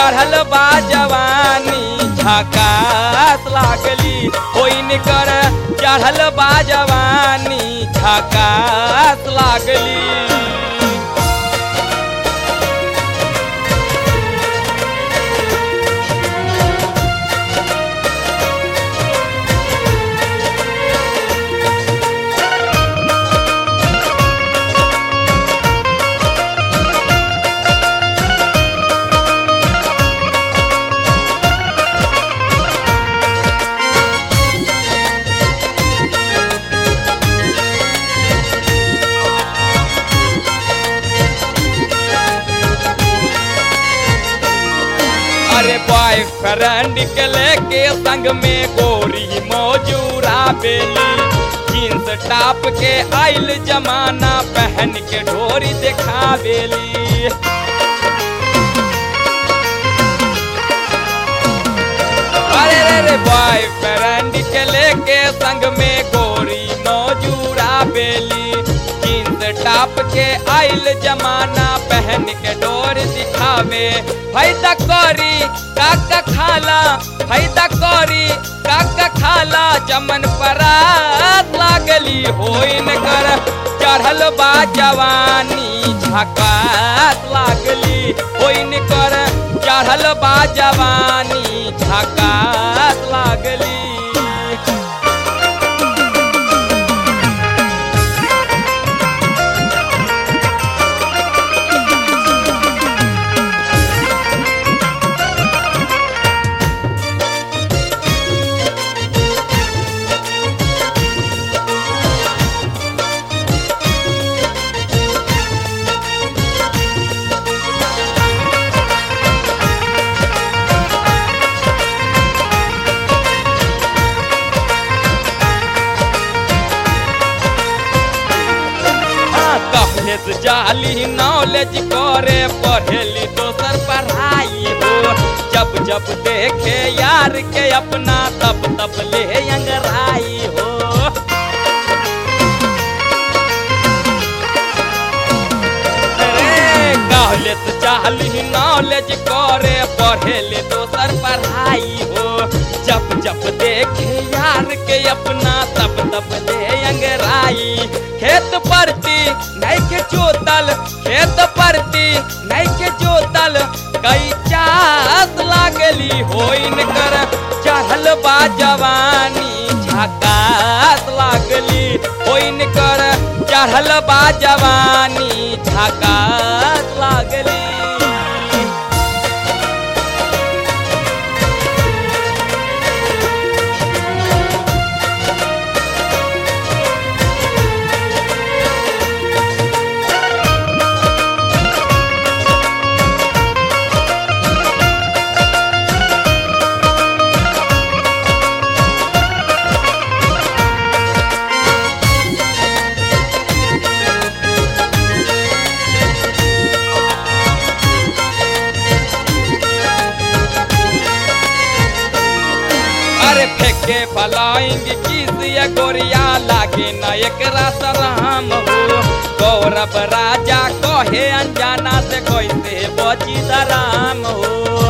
चढ़ल बा जवानी झकास लागली होइन कर चढ़ल बा जवानी झकास लागली अरे बॉयफ्रेंड के लेके संग में गोरी मौजूरा बेली जींस टॉप के आइल जमाना पहन के ढोरी दिखावेली अरे रे रे बॉयफ्रेंड के लेके संग में गोरी मौजूरा बेली जींस टॉप के आइल जमाना पहन के डोर दिखावे फायदा करी काका खाला फायदा करी काका खाला चमन परात लागली होइन कर चढ़ल बा जवानी झकास लागली होइन कर चढ़ल बा जवानी झकास लागली कॉलेज जाली नॉलेज करे पढ़ेली दोसर पढ़ाई हो जब जब देखे यार के अपना तब तब ले अंगराई हो अरे कॉलेज जाली नॉलेज करे पढ़ेली दोसर पढ़ाई हो जब जब देखे यार के अपना तब तब ले अंगराई खेत परती नहीं के जोतल खेत परती नहीं के जोतल कई चास लागली होइन कर चढ़ल बा जवानी झकास लागली होइन कर चढ़ल बा जवानी झकास लागली अरे फेंके फलाइंग किसिया गोरिया लागे न एकरा सराम हो गौरव राजा कहे अनजाना से कैसे बची दराम हो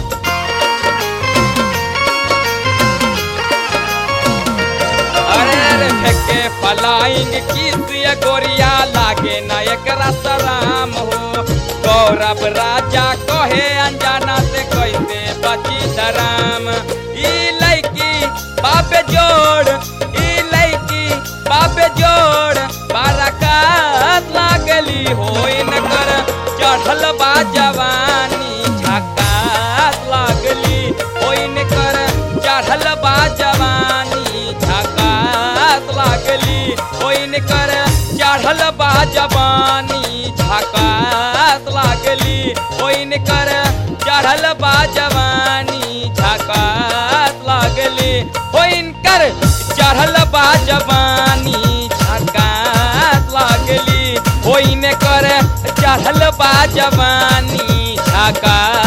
अरे अरे फेंके फलाइंग किसिया गोरिया लागे न एकरा सराम हो गौरव राजा कहे अनजाना से कैसे बची दराम ई लड़की बाप जोड़ ई लड़की बाप जोड़ बाराकात लागली होइन कर चढ़ल बा जवानी झकास लागली होइन कर चढ़ल बा जवानी झकास लागली होइन कर चढ़ल बा जवानी झकास लागली होइन कर चढ़ल बा जवानी झकास लागली होइन कर चढ़ल बा जवानी झकास लागली होइन कर चढ़ल बा जवानी झकास